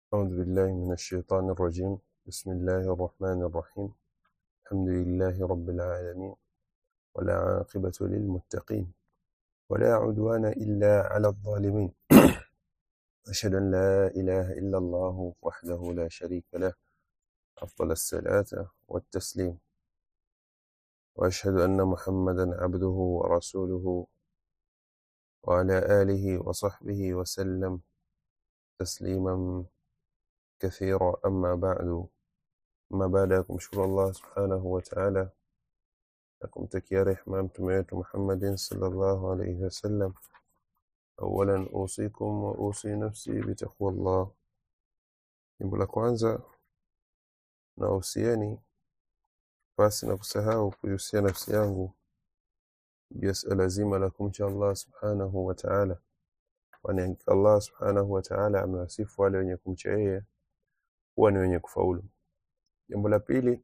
أعوذ بالله من الشيطان الرجيم بسم الله الرحمن الرحيم الحمد لله رب العالمين ولا عاقبة للمتقين ولا عدوان إلا على الظالمين أشهد أن لا إله إلا الله وحده لا شريك له أفضل الصلاة والتسليم وأشهد أن محمدا عبده ورسوله وعلى آله وصحبه وسلم تسليما كثيرا أما بعد أما بعد kumshukuru Allah subhanahu wa ta'ala na kumtakia rehma mtume wetu Muhammadin sallallahu alayhi wasallam awalan usikum wa usi nafsi bitaqwa Allah jambo la kwanza na usieni basi na kusahau kuihusia nafsi yangu juu ya suala zima la kumcha Allah subhanahu wa ta'ala kwani Allah subhanahu wa ta'ala amewasifu wale wenye kumcha yeye kuwa ni wenye kufaulu jambo la pili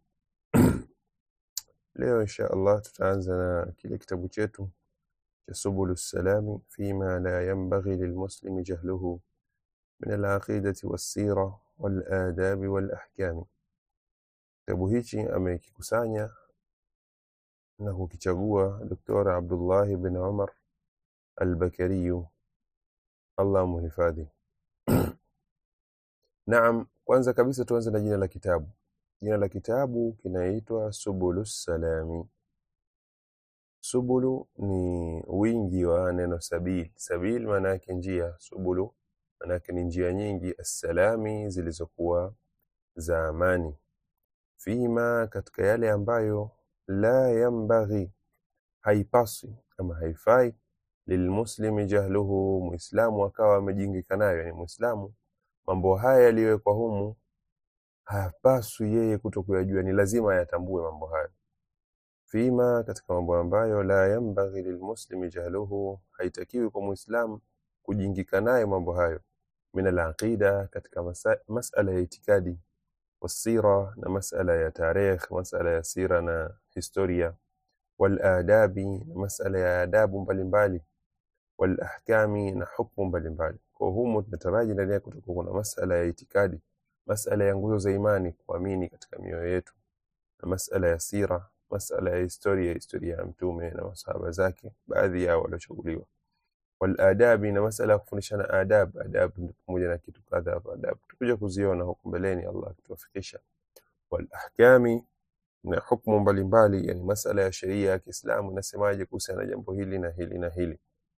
leo insha Allah tutaanza na kile kitabu chetu cha subulu salami fima la yanbaghi lilmuslimi jahluhu min alaqidati wassira waladabi walahkami kitabu hichi amekikusanya na kukichagua Dr. Abdullah bin Umar al-Bakariyu Allah muhifadhi Naam kwanza kabisa tuanze na jina la kitabu jina la kitabu kinaitwa Subulus Salami Subulu ni wingi wa neno sabil sabil maana yake njia subulu maana yake ni njia nyingi assalami zilizokuwa za amani fima katika yale ambayo la yambaghi haipaswi ama haifai lilmuslimi jahluhu muislamu akawa amejingika nayo yani muislamu mambo haya yaliyowekwa humu hapaswi yeye kuto kuyajua ni lazima ayatambue mambo hayo fima katika mambo ambayo la yambaghi lilmuslimi jahluhu haitakiwi kwa muislamu kujingika nayo mambo hayo min alaqida katika masa, masala ya itikadi wasira na masala ya tarikh masala ya sira na historia waladabi na masala ya adabu mbalimbali walahkami na hukmu mbalimbali kwa humo tunataraji ndani yake kutakuwa kuna masala ya itikadi masala ya nguzo za imani kuamini katika mioyo yetu na masala ya sira masala ya historia historia ya mtume na masahaba zake baadhi yao waliochaguliwa waladabi na masala ya kufundishana adab adab ni pamoja na kitu kadha adab tutakuja kuziona huko mbeleni Allah akituwafikisha walahkami na hukumu mbalimbali yani masala ya sheria ya Kiislamu inasemaje kuhusiana na jambo hili na hili na hili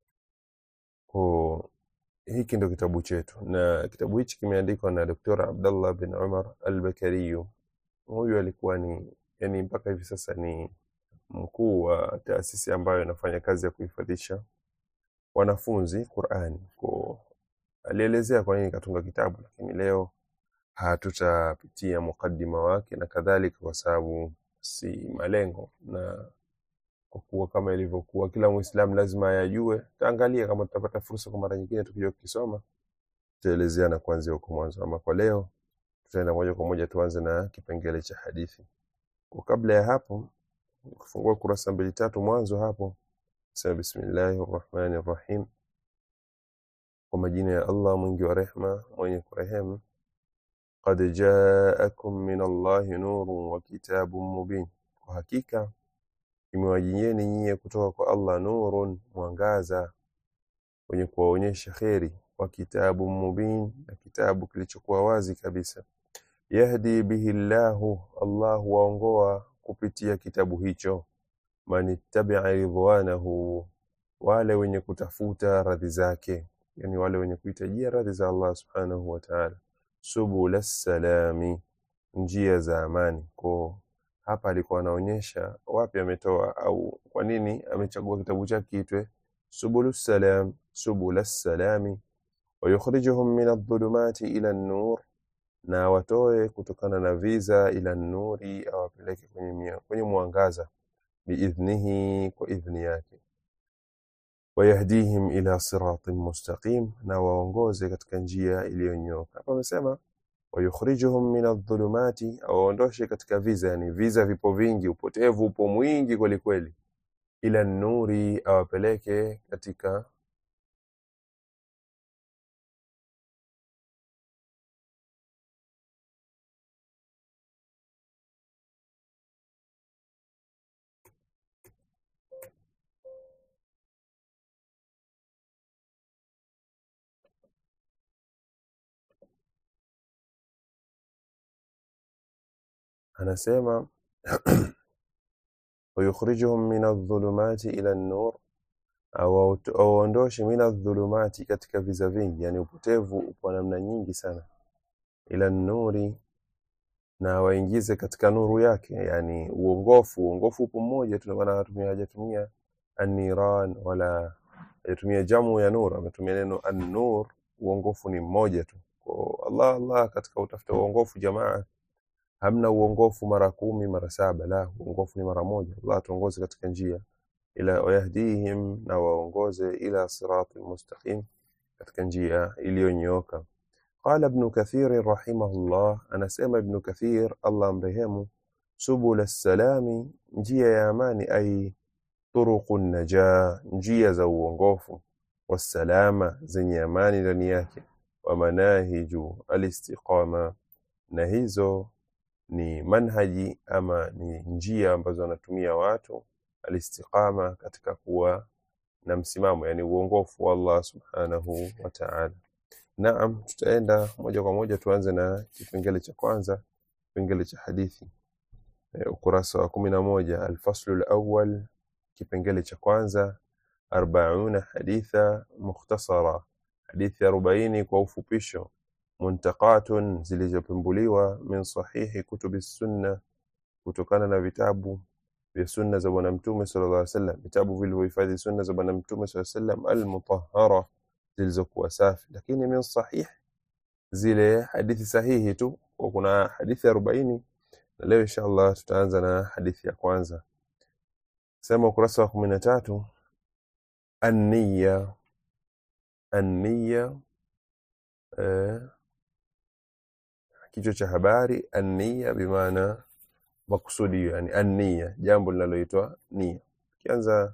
kwa hiki ndio kitabu chetu na kitabu hichi kimeandikwa na Dr. Abdullah bin Umar al-Bakariyu huyu alikuwa ni yani mpaka hivi sasa ni mkuu wa taasisi ambayo inafanya kazi ya kuhifadhisha wanafunzi Qur'ani kwa alielezea kwa nini katunga kitabu lakini leo hatutapitia mukaddima wake na kadhalika kwa sababu si malengo na kwa kuwa kama ilivyokuwa kila muislamu lazima ayajue taangalia kama tutapata fursa kwa mara nyingine tukija kukisoma tutaelezeana kuanzia huko mwanzo ama kwa leo tutaenda moja kwa moja tuanze na kipengele cha hadithi kwa kabla ya hapo kufungua kurasa mbili tatu mwanzo hapo sema bismillahir rahmanir rahim kwa majina ya Allah mwingi wa rehma mwenye kurehemu qad jaakum min Allahi nurun wa kitabun mubin kwa hakika imewajieni nyie kutoka kwa Allah nurun mwangaza wenye kuwaonyesha kheri wa kitabu mubin na kitabu kilichokuwa wazi kabisa yahdi bihi llahu Allah waongoa kupitia kitabu hicho man ittabi'a ridwanahu wale wenye kutafuta radhi zake yani wale wenye kuhitajia radhi za Allah subhanahu wa ta'ala subul salami njia za amani kwa hapa alikuwa anaonyesha wapi ametoa au kwa nini amechagua kitabu chake kiitwe subulus salam subulas salami wayukhrijuhum min adh-dhulumati ila an-nur na watoe kutokana na viza ila nuri awapeleke kwenye mia, kwenye mwangaza biidhnihi kwa idhni yake wayahdihim ila siratin mustaqim na waongoze katika njia iliyonyoka hapa amesema wayukhrijuhum min adh-dhulumati awaondoshe katika viza yani viza vipo vingi upotevu upo mwingi kweli kweli ila nuri awapeleke katika anasema wayukhrijuhum min adh-dhulumati ila an-nur awaondoshe min adh-dhulumati katika viza vingi yani upotevu upo namna nyingi sana ila nuri na waingize katika nuru yake yani uongofu uongofu upo mmoja tu maana hatumia hajatumia an-niran wala hajatumia jamu ya nur ametumia neno an-nur uongofu ni mmoja tu kwa Allah Allah katika utafuta uongofu jamaa hamna uongofu mara kumi mara saba la uongofu ni mara moja Allah tuongoze katika njia ila wayahdihim na waongoze ila siratil mustaqim katika njia iliyonyooka qala ibn kathir rahimahullah anasema ibn kathir Allah amrehemu subul as-salami njia ya amani ay turuqun najaa njia za uongofu wasalama zenye amani ndani yake wa manahiju alistiqama na hizo ni manhaji ama ni njia ambazo wanatumia watu alistiqama katika kuwa na msimamo yani uongofu wa Allah subhanahu wa ta'ala naam tutaenda moja kwa moja tuanze na kipengele cha kwanza kipengele cha hadithi e, ukurasa wa kumi na moja alfaslu alawwal kipengele cha kwanza arbauna haditha mukhtasara hadithi arobaini kwa ufupisho muntaqatun zilizopembuliwa min sahihi kutubi sunna kutokana na vitabu vya sunna za bwana mtume sallallahu alaihi wasallam vitabu vilivyohifadhi sunna za bwana mtume sallallahu alaihi wasallam almutahhara zilizokuwa safi lakini min sahih zile hadithi sahihi tu kwa kuna hadithi 40 na leo inshallah tutaanza na hadithi ya kwanza sema ukurasa wa 13 an-niyya an-niyya eh, kichwa cha habari an-niyya bimaana makusudio yani an-niyya jambo linaloitwa nia kianza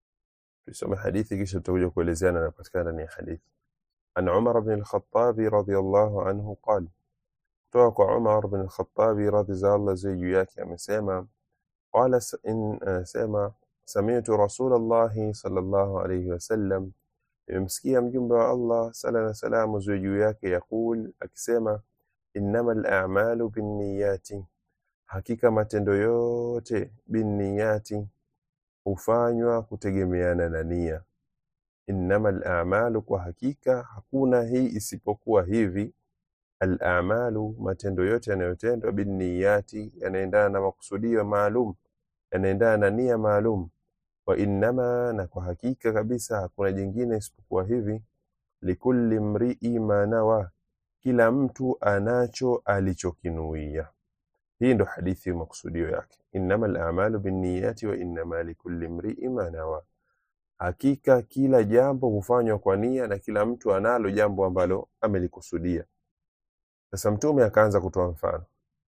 tusome hadithi kisha tutakuja kuelezeana yanapatikana ndani ya hadithi an Umar ibn al-Khattab radiyallahu anhu qala kutoka kwa Umar ibn al-Khattab radhi za Allah ziwe juu yake amesema qala in sema sami'tu Rasulullah sallallahu alayhi wasallam nimemsikia mjumbe wa Allah sala na salamu ziwe juu yake yakul akisema innamal a'malu binniyati hakika matendo yote binniyati hufanywa kutegemeana na nia innamal a'malu kwa hakika hakuna hii isipokuwa hivi al a'malu matendo yote yanayotendwa binniyati yanaendana na makusudio maalum yanaendana na nia maalum wa innama na kwa hakika kabisa hakuna jingine isipokuwa hivi likulli mri'i ma nawa kila mtu anacho alichokinuia hii ndo hadithi makusudio yake innamal a'malu binniyati wa innama likulli imri'in ma nawa hakika kila jambo hufanywa kwa nia na kila mtu analo jambo ambalo amelikusudia sasa mtume akaanza kutoa mfano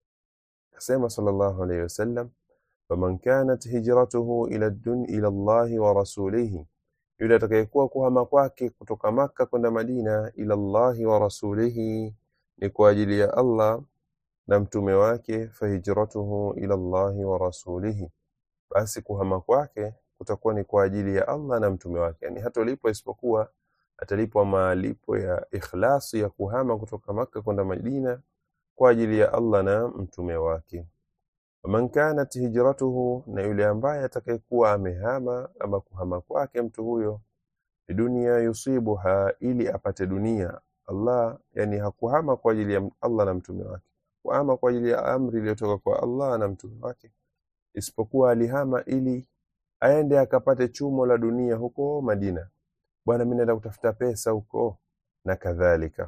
akasema sallallahu alayhi wasallam faman kanat hijratuhu ila dun ila Allah wa rasulihi yule atakayekuwa kuhama kwake kutoka maka kwenda Madina ila Allah wa rasulihi ni kwa ajili ya Allah na mtume wake fahijratuhu ila Allahi wa rasulihi basi kuhama kwake kutakuwa ni kwa ajili ya Allah na mtume wake yani hatolipwa isipokuwa atalipwa malipo ya ikhlasi ya kuhama kutoka maka kwenda Madina kwa ajili ya Allah na mtume wake man kanat hijratuhu na yule ambaye atakayekuwa amehama ama kuhama kwake mtu huyo dunia yusibuha ili apate dunia Allah yani hakuhama kwa ajili ya Allah na mtume wake kuhama kwa ajili ya amri iliyotoka kwa Allah na mtume wake isipokuwa alihama ili aende akapate chumo la dunia huko Madina bwana mimi naenda kutafuta pesa huko na kadhalika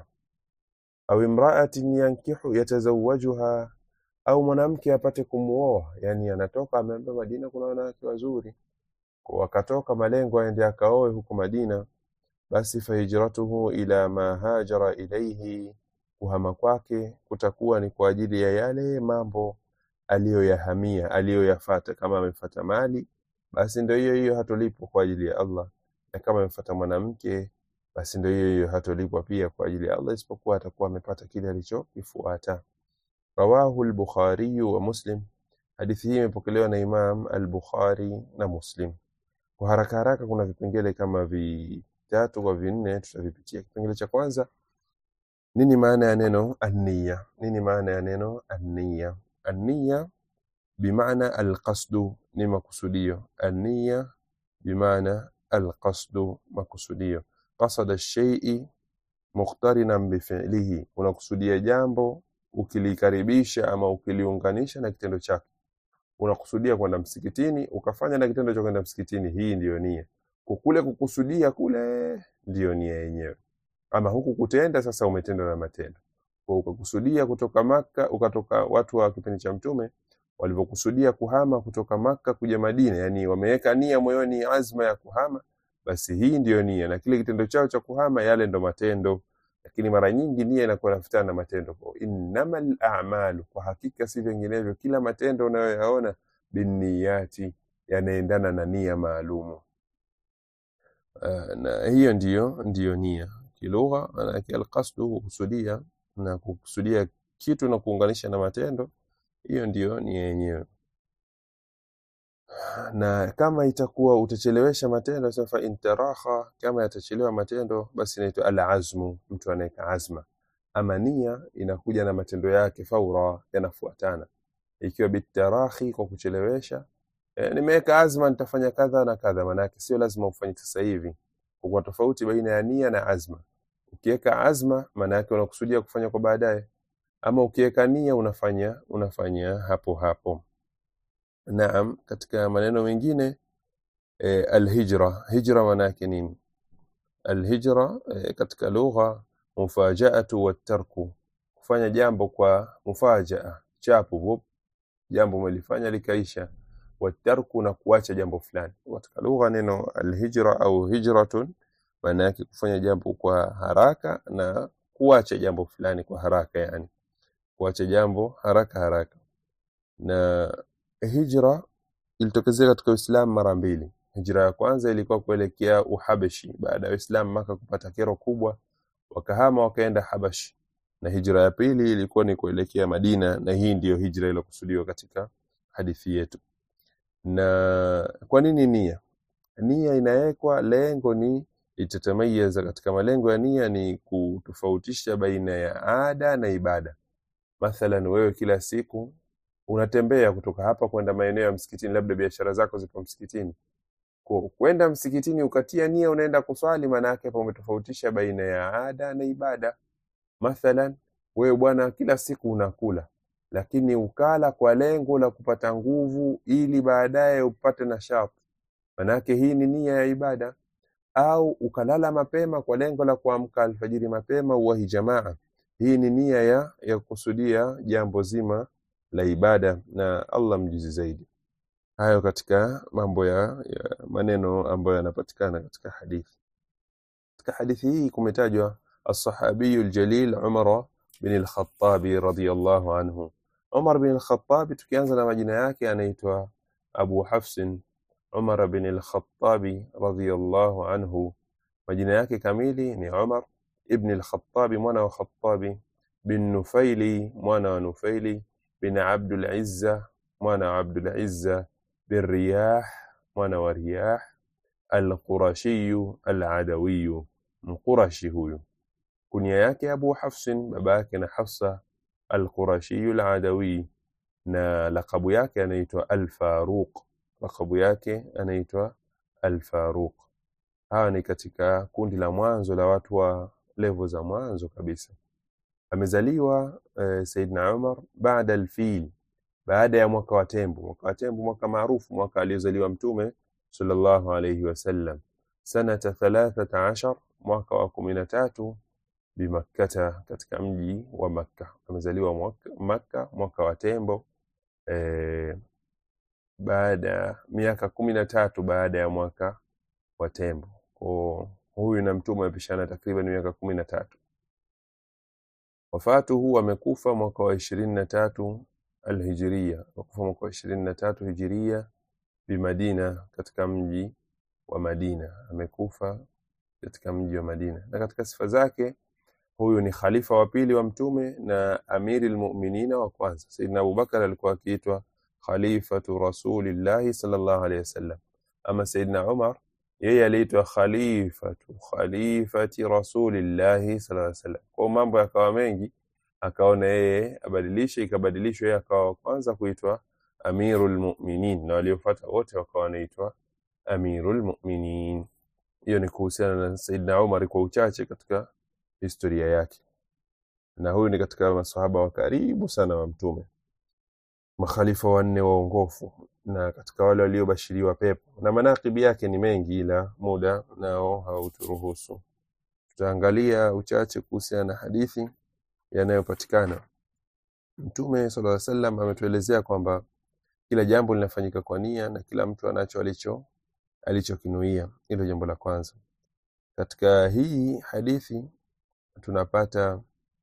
au imra'atin yankihu yatazawajuha au mwanamke apate kumuoa yani anatoka ameambia Madina kuna wanawake wazuri kwa akatoka malengo aende akaoe huko Madina basi fahijratuhu ila ma hajara ilayhi kuhama kwake kutakuwa ni kwa ajili ya yale mambo aliyoyahamia aliyoyafata kama amefata mali basi ndio hiyo hiyo hatolipwa kwa ajili ya Allah na kama amefata mwanamke basi ndio hiyo hiyo hatolipwa pia kwa ajili ya Allah isipokuwa atakuwa amepata kile alichokifuata rawahu al-Bukhari wa Muslim hadithi hii imepokelewa na Imam al-Bukhari na Muslim kwa haraka haraka kuna vipengele kama vitatu kwa vinne tutavipitia kipengele cha kwanza nini maana ya neno an-niyya nini maana ya neno an-niyya an-niyya bimaana alqasdu ni makusudio ania bimaana alqasdu makusudio qasada shaii muqtarinan bifilihi unakusudia jambo ukilikaribisha ama ukiliunganisha na kitendo chake unakusudia kwenda msikitini ukafanya na kitendo cha kwenda msikitini hii ndiyo nia kukule kukusudia kule ndiyo nia yenyewe ama huku kutenda sasa umetenda na matendo kwa ukakusudia kutoka maka ukatoka watu wa kipindi cha mtume walivyokusudia kuhama kutoka maka kuja madina yani wameweka nia moyoni azma ya kuhama basi hii ndiyo nia na kile kitendo chao cha kuhama yale ndo matendo lakini mara nyingi nia inakuwa inafuatana na matendo kwa innamal a'malu kwa hakika si vinginevyo kila matendo unayoyaona binniyati yanaendana na nia maalumu uh, na hiyo ndiyo ndiyo nia kilugha maanake alqasdu kukusudia na kukusudia kitu na kuunganisha na matendo hiyo ndiyo nia yenyewe na kama itakuwa utachelewesha matendo sasa fa intaraha kama yatachelewa matendo basi inaitwa alazmu mtu anaweka azma ama nia inakuja na matendo yake faura yanafuatana ikiwa bitarahi kwa kuchelewesha e, nimeweka azma nitafanya kadha na kadha maanake sio lazima ufanye sasa hivi kwa tofauti baina ya nia na azma ukiweka azma maana yake unakusudia kufanya kwa baadaye ama ukiweka nia unafanya unafanya hapo hapo naam katika maneno mengine e, alhijra hijra maana yake nini alhijra e, katika lugha mufajaatu watarku kufanya jambo kwa mufajaa chapu vup jambo umelifanya likaisha watarku na kuacha jambo fulani katika lugha neno alhijra au hijratun maana yake kufanya jambo kwa haraka na kuacha jambo fulani kwa haraka yani kuacha jambo haraka haraka na hijra ilitokezea katika Uislamu mara mbili. Hijra ya kwanza ilikuwa kuelekea Uhabeshi baada ya Uislamu Maka kupata kero kubwa, wakahama wakaenda Habashi, na hijra ya pili ilikuwa ni kuelekea Madina, na hii ndiyo hijra iliyokusudiwa katika hadithi yetu. Na kwa nini nia? Nia inawekwa, lengo ni itatamayaza. Katika malengo ya nia ni kutofautisha baina ya ada na ibada. Mathalan, wewe kila siku unatembea kutoka hapa kwenda maeneo ya msikitini, labda biashara zako ziko msikitini. Ku- Kwenda msikitini ukatia nia unaenda kuswali, maana yake hapo umetofautisha baina ya ada na ibada. Mathalan, wewe bwana, kila siku unakula, lakini ukala kwa lengo la kupata nguvu ili baadaye upate nashati, maana yake hii ni nia ya ibada. Au ukalala mapema kwa lengo la kuamka alfajiri mapema uwahi jamaa, hii ni nia ya ya kukusudia jambo zima la ibada, na Allah mjuzi zaidi. Hayo katika mambo ya, ya maneno ambayo yanapatikana katika hadithi. Katika hadithi hii kumetajwa الصحابي الجليل عمر بن الخطاب رضي الله عنه Umar bin al-Khattab tukianza na majina yake anaitwa Abu Hafsin Umar bin al-Khattab radhiyallahu anhu majina yake kamili ni Umar ibn al-Khattab mwana wa Khattabi bin Nufaili mwana wa Nufaili bin Abdul Izza mwana wa Abdul Izza bin Riyah mwana wa Riyah al-Qurashi al-Adawi mqurashi huyu kunia yake Abu Hafsin baba yake na Hafsa al-Qurashi al-Adawi na lakabu yake anaitwa Al-Faruq lakabu yake anaitwa Al-Faruq hawa ni katika kundi la mwanzo la watu wa levo za mwanzo kabisa amezaliwa eh, Saidna Umar baada al-fil baada ya mwaka wa tembo mwaka wa tembo mwaka maarufu mwaka aliozaliwa mtume sallallahu alayhi wasallam sanata 13 mwaka wa 13 bimakkata katika mji wa Makka amezaliwa mwaka, Makka mwaka wa tembo eh, baada ya miaka kumi na tatu baada ya mwaka wa tembo kwa huyu na mtume wamepishana takriban miaka kumi na tatu wafatuhu amekufa mwaka wa ishirini na tatu alhijiria amekufa mwaka wa ishirini na tatu hijiria bimadina katika mji wa Madina amekufa katika mji wa Madina na katika sifa zake huyu ni khalifa wa pili wa mtume na amiri lmuminina wa kwanza saidna abubakar alikuwa akiitwa khalifatu rasulillahi sallallahu alaihi wasallam ama saidna umar yeye aliitwa khalifatu khalifati rasulillahi sallallahu alaihi wasallam kwa mambo yakawa mengi akaona yeye abadilishe ikabadilishwa yeye akawa wa kwanza kuitwa amirul mu'minin na waliofuata wote wakawa wanaitwa amirul mu'minin hiyo ni kuhusiana na Saidna Umar kwa uchache katika historia yake na huyu ni katika masahaba wa karibu sana wa mtume makhalifa wanne waongofu na katika wale waliobashiriwa pepo na manakibi yake ni mengi ila muda nao hauturuhusu tutaangalia uchache kuhusiana na hadithi yanayopatikana mtume sallallahu alaihi wasallam ametuelezea kwamba kila jambo linafanyika kwa nia na kila mtu anacho alicho alichokinuia hilo jambo la kwanza katika hii hadithi tunapata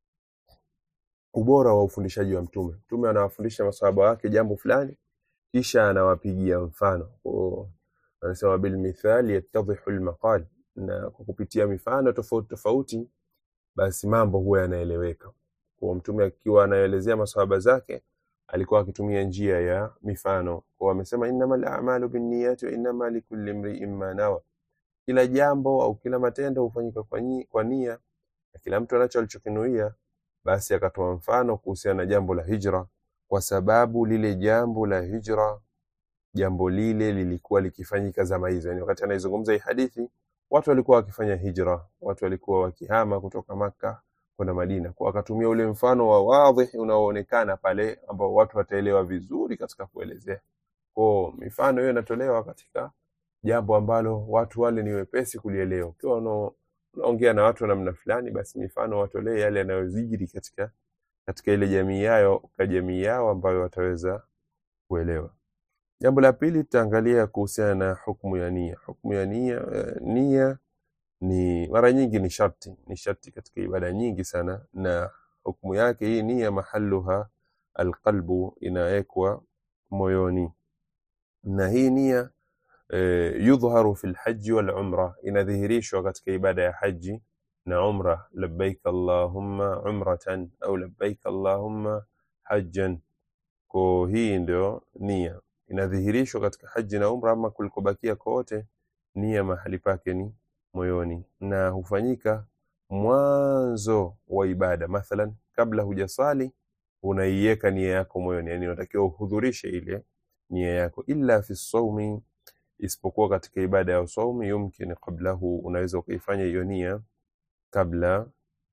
ubora wa ufundishaji wa mtume mtume anawafundisha masahaba wake jambo fulani kisha anawapigia mfano Kwa- anasema bilmithali yattadhihu lmaqal na kwa kupitia mifano tofauti tofauti basi mambo huwa yanaeleweka kwa mtume akiwa anaelezea masahaba zake alikuwa akitumia njia ya mifano kwa amesema innamal a'malu binniyati wa innama likulli imri'in ma nawa kila jambo au kila matendo hufanyika kwa, nyi- kwa nia na kila mtu anacho alichokinuia basi akatoa mfano kuhusiana na jambo la hijra kwa sababu lile jambo la hijra jambo lile lilikuwa likifanyika zama hizo yani wakati anaizungumza hii hadithi watu walikuwa wakifanya hijra watu walikuwa wakihama kutoka maka kwenda madina kwa akatumia ule mfano wa wadhi unaoonekana pale ambao watu wataelewa vizuri katika kuelezea kwa mifano hiyo inatolewa katika jambo ambalo watu wale ni wepesi kulielewa ukiwa una- unaongea na watu wa namna fulani basi mifano watolee yale yanayozijiri katika katika ile jamii yao kwa jamii yao ambayo wataweza kuelewa jambo la pili tutaangalia kuhusiana na hukumu ya nia hukumu ya nia eh, nia ni mara nyingi ni sharti ni sharti katika ibada nyingi sana na hukumu yake hii nia mahaluha alqalbu inawekwa moyoni na hii nia eh, yudhharu fi lhaji walumra inadhihirishwa katika ibada ya haji na umra labbaik allahumma umratan au labbaik allahumma hajjan ko hii ndio nia inadhihirishwa katika haji na umra ama kulikobakia kote nia mahali pake ni moyoni na hufanyika mwanzo wa ibada mathalan kabla hujasali unaiweka nia yako moyoni yani unatakiwa uhudhurishe ile nia yako illa fi saumi isipokuwa katika ibada ya saumi yumkin qablahu unaweza ukaifanya hiyo nia kabla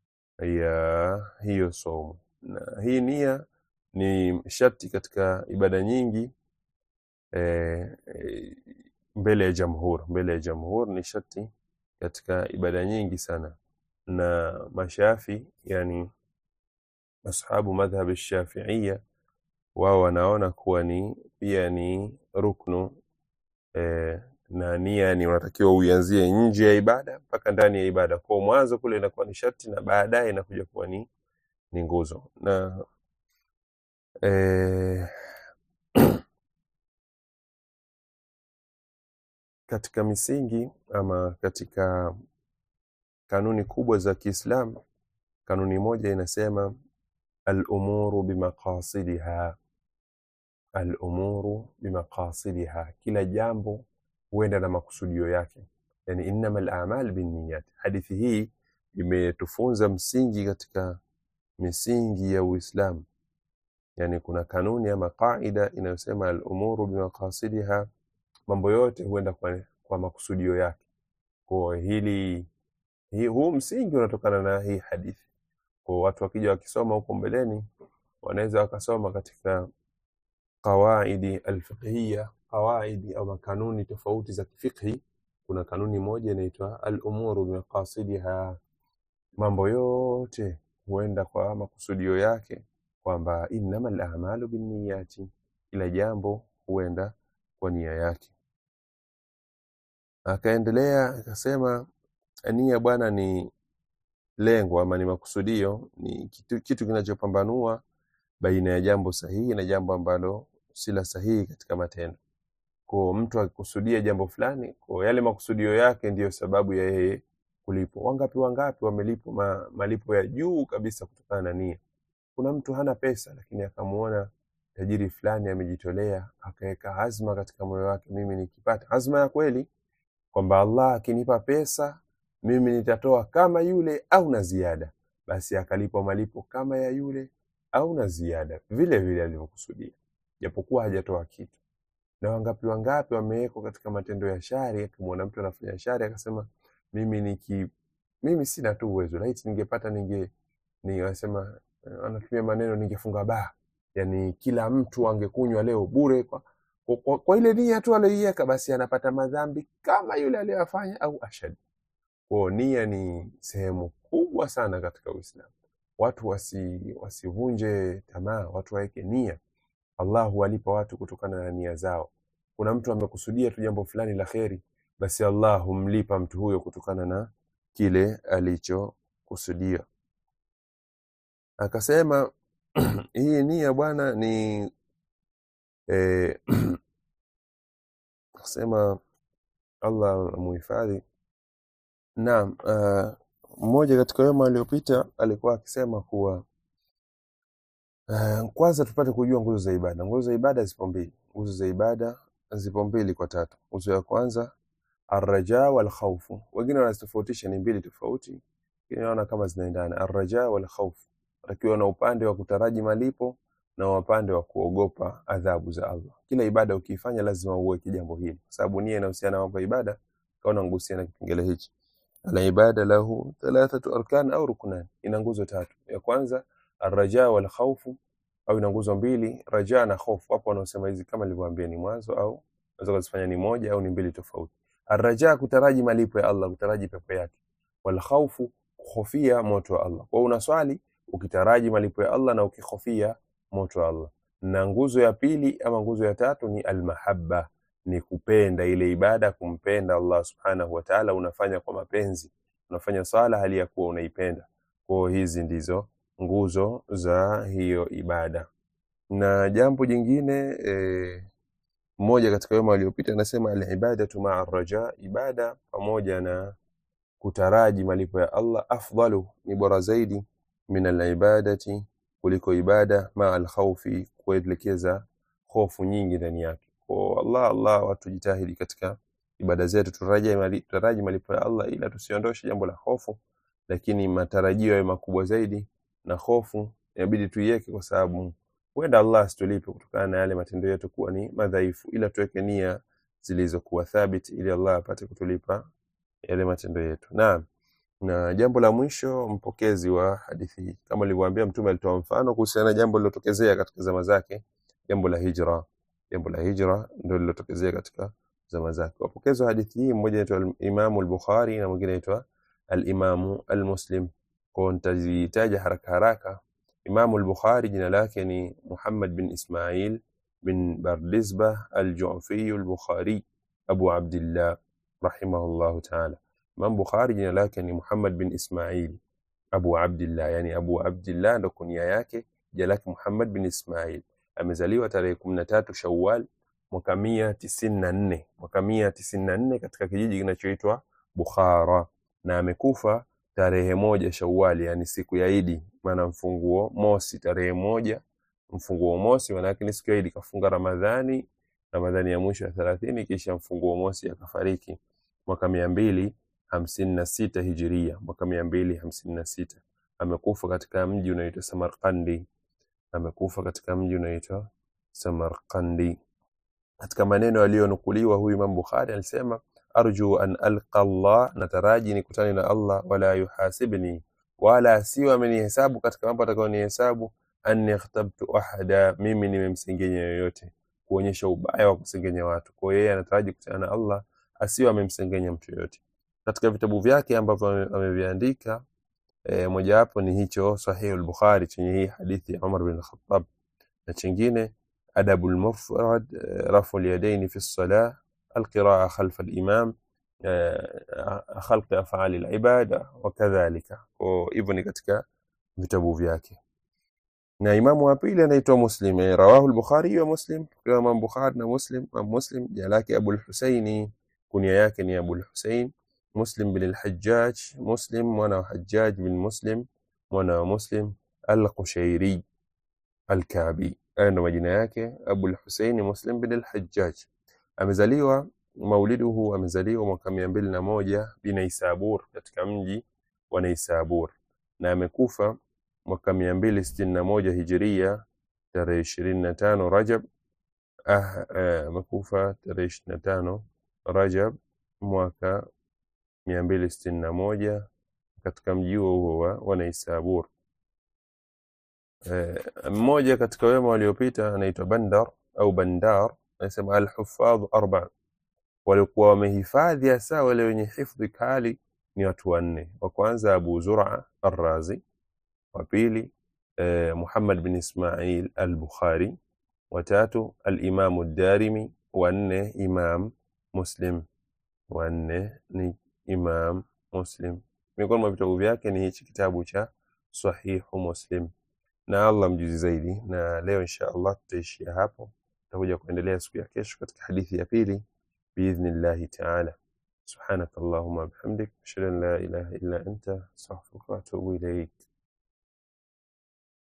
ya hiyo saumu na hii nia ni sharti katika ibada nyingi eh, eh, mbele ya jamhur mbele ya jamhur ni sharti katika ibada nyingi sana na mashafi yani ashabu madhhab shafiia wao wanaona kuwa ni pia ni ruknu eh, na nia ni unatakiwa uianzie nje ya ibada mpaka ndani ya ibada kwa mwanzo kule inakuwa ni sharti na baadaye inakuja kuwa ni ni nguzo na eh, katika misingi ama katika kanuni kubwa za Kiislamu kanuni moja inasema al-umuru bimaqasidiha al-umuru bimaqasidiha kila jambo huenda na makusudio yake yani innamal a'mal binniyat hadithi hii imetufunza msingi katika misingi ya Uislamu yani kuna kanuni ama qaida inayosema al-umuru bimaqasidiha mambo yote huenda kwa, kwa makusudio yake kwa hili hii, huu msingi unatokana na hii hadithi kwa watu wakija wakisoma huko mbeleni wanaweza wakasoma katika qawaidi alfiqhiya qawaidi au kanuni tofauti za kifikhi kuna kanuni moja inaitwa al-umuru biqasidiha mambo yote huenda kwa makusudio yake kwamba innamal a'malu binniyati kila jambo huenda kwa nia yake akaendelea akasema nia bwana ni lengo ama ni makusudio ni kitu, kitu kinachopambanua baina ya jambo sahihi na jambo ambalo si la sahihi katika matendo kwa mtu akikusudia jambo fulani kwa yale makusudio yake ndiyo sababu ya yeye kulipwa wangapi wangapi wamelipwa ma, malipo ya juu kabisa kutokana na nia kuna mtu hana pesa lakini akamuona tajiri fulani amejitolea akaweka azma katika moyo wake mimi nikipata azma ya kweli kwamba Allah akinipa pesa mimi nitatoa kama yule au na ziada basi akalipwa malipo kama ya yule au na ziada vile vile alivyokusudia japokuwa hajatoa kitu na wangapi wangapi wamewekwa katika matendo ya shari akimwona mtu anafanya shari akasema mimi niki mimi sina tu uwezo laiti ningepata ninge ni wanasema eh, wanatumia maneno ningefunga baa yani kila mtu angekunywa leo bure kwa, kwa, kwa, kwa ile nia tu aliyoiweka basi anapata madhambi kama yule aliyoyafanya au ashad kwao nia ni sehemu kubwa sana katika uislamu watu wasi wasivunje tamaa watu waweke nia allah huwalipa watu kutokana na nia zao kuna mtu amekusudia tu jambo fulani la kheri basi allah humlipa mtu huyo kutokana na kile alichokusudia akasema hii nia bwana ni eh, akasema allah muhifadhi naam uh, mmoja katika wema aliyopita alikuwa akisema kuwa uh, kwanza tupate kujua nguzo za ibada nguzo za ibada zipo mbili nguzo za ibada zipo mbili kwa tatu nguzo ya kwanza arraja walkhaufu wengine wanazitofautisha ni mbili tofauti lakini naona kama zinaendana arraja walkhaufu takiwa na upande wa kutaraji malipo na upande wa kuogopa adhabu za Allah. Kila ibada ukiifanya lazima uweke jambo hili, kwa sababu nia inahusiana na mambo ya ibada. Kaona ngusia na kipengele hichi, ala ibada lahu thalathatu arkan au ruknan, ina nguzo tatu. Ya kwanza arraja wal khawfu, au ina nguzo mbili, raja na khofu. Hapo wanaosema hizi kama nilivyowaambia ni mwanzo, au unaweza kuzifanya ni moja au ni mbili tofauti. Arraja kutaraji malipo ya Allah, kutaraji pepo yake, wal khawfu kuhofia moto wa Allah. Kwa hiyo unaswali ukitaraji malipo ya Allah na ukihofia moto wa Allah. Na nguzo ya pili ama nguzo ya tatu ni almahabba, ni kupenda ile ibada, kumpenda Allah subhanahu wa ta'ala, unafanya kwa mapenzi, unafanya swala hali ya kuwa unaipenda. Kwa hiyo hizi ndizo nguzo za hiyo ibada. Na jambo jingine eh, mmoja katika wema waliopita anasema alibadatu maa raja, ibada pamoja na kutaraji malipo ya Allah afdalu, ni bora zaidi min alibadati, kuliko ibada maa alkhawfi, kuelekeza hofu nyingi ndani yake. Kwa Allah Allah, watu jitahidi katika ibada zetu, tutaraji mali- tutaraji malipo ya Allah, ila tusiondoshe jambo la hofu, lakini matarajio yawe makubwa zaidi, na hofu inabidi tuiweke, kwa sababu huenda Allah asitulipe kutokana na yale matendo yetu kuwa ni madhaifu, ila tuweke nia zilizokuwa thabiti, ili Allah apate kutulipa yale matendo yetu. Naam. Na jambo la mwisho, mpokezi wa hadithi hii, kama nilivyowaambia, Mtume alitoa mfano kuhusiana na jambo lilotokezea katika zama zake, jambo la hijra. Jambo la hijra ndio lilotokezea katika zama zake. Wapokezi wa hadithi hii, mmoja anaitwa Imamu al-Bukhari na mwingine anaitwa al-Imamu al-Muslim. Kwa nitazitaja haraka haraka. Imamu al-Bukhari jina lake ni Muhammad bin Ismail bin Bardizbah al-Ju'fi al-Bukhari Abu Abdillah rahimahullahu ta'ala. Imam Bukhari jina lake ni Muhammad bin Ismail Abu Abdillah, yani Abu Abdillah ndo kunia yake, jina lake Muhammad bin Ismail. Amezaliwa tarehe kumi na tatu Shawwal mwaka mia tisini na nne mwaka mia tisini na nne katika kijiji kinachoitwa Bukhara, na amekufa tarehe moja Shawwal, yani siku ya Idi, maana mfunguo mosi, tarehe moja mfunguo mosi, maana yake ni siku ya Idi. Kafunga Ramadhani, Ramadhani ya mwisho ya thelathini, kisha mfunguo mosi akafariki mwaka mia mbili hamsini na sita hijiria, mwaka mia mbili hamsini na sita amekufa katika mji unaoitwa Samarkandi. Amekufa katika mji unaoitwa Samarkandi. Katika maneno yaliyonukuliwa, huyu Imam Bukhari alisema arju an alqa Allah, nataraji nikutane na Allah, wala yuhasibni, wala asiwe amenihesabu katika mambo atakayonihesabu, anni ikhtabtu ahada, mimi nimemsengenya yoyote, kuonyesha ubaya wa kusengenya watu. Kwa hiyo yeye anataraji kukutana na Allah, asiwe amemsengenya mtu yoyote. Katika vitabu vyake ambavyo ame- ameviandika e, mojawapo ni hicho Sahih al-Bukhari chenye hii hadithi ya Umar bin Khattab na chingine Adabu al-Mufrad, eh, rafu al-yadaini fi as-salah, al-qiraa khalfa al-imam, eh, khalqi af'ali al-ibada wa kadhalika. Kwa hivyo ni katika vitabu vyake. Na imamu wa pili anaitwa Muslim, eh, rawahu al-Bukhari wa Muslim, kwa Imam Bukhari na Muslim. Imam Muslim jina lake Abu al-Husaini, kunia yake ni Abu al-Husain Muslim bin al-Hajjaj, Muslim mwana wa Hajjaj bin Muslim mwana wa Muslim al-Qushairi al-Ka'bi. Hayo ndo majina yake, Abu al-Husaini Muslim bin al-Hajjaj. Amezaliwa mauliduhu, amezaliwa mwaka mia mbili na moja Binaisabur, katika mji wa Naisabur, na amekufa mwaka mia mbili sitini na moja hijiria tarehe ishirini na tano Rajab ah, eh, amekufa tarehe ishirini na tano Rajab mwaka mia mbili sitini na moja katika mji huo huo wa wa Naisabur. Eh, mmoja katika wema waliopita anaitwa Bandar au Bandar, anasema alhufadhu arba, walikuwa wamehifadhi hasa wale wenye hifdhi kali ni watu wanne. Wa kwanza Abu Zur'a Arrazi, wa pili eh, Muhammad bin Ismail al-Bukhari, wa tatu al-Imam ad-Darimi, wa nne Imam Muslim, wa nne ni Imam Muslim. Miongoni mwa vitabu vyake ni hichi kitabu cha Sahihu Muslim na Allah mjuzi zaidi. Na leo insha Allah tutaishia hapo, tutakuja kuendelea siku ya kesho katika hadithi ya pili biidhnillahi taala. Subhanaka Allahumma bihamdik ashhadu an la ilaha illa anta astaghfiruka wa atubu ilaik.